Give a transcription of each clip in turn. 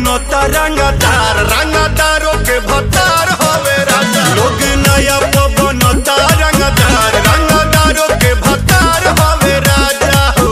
बनता रंगदार रंगदारों के भतार हवे राजा लोग नया बनता रंगदार रंगदारों के भतार हवे राजा हो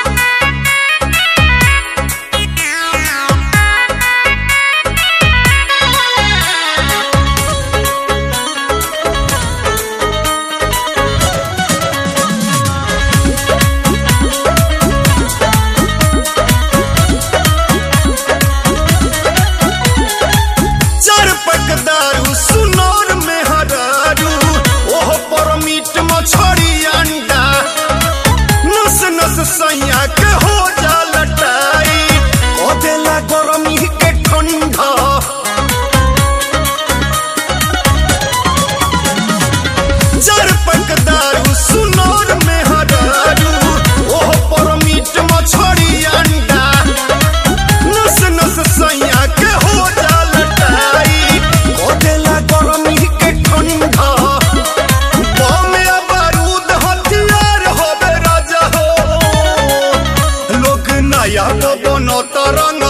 चार पक दारू सुनौर में हरारू ओहो पर मीट मछरी अंडा नस नस सैया के हो जा लटाई ओ देला गरमी के ठंडा चार पक दारू सुनौर में हरारू ओहो पर मीट मछरी अंडा नस नस सैया के हो जा लटाई ओ देला गरमी के ठंडा बम या बारूद हथियार होबे राजा हो लोग नया तो बनो तरंग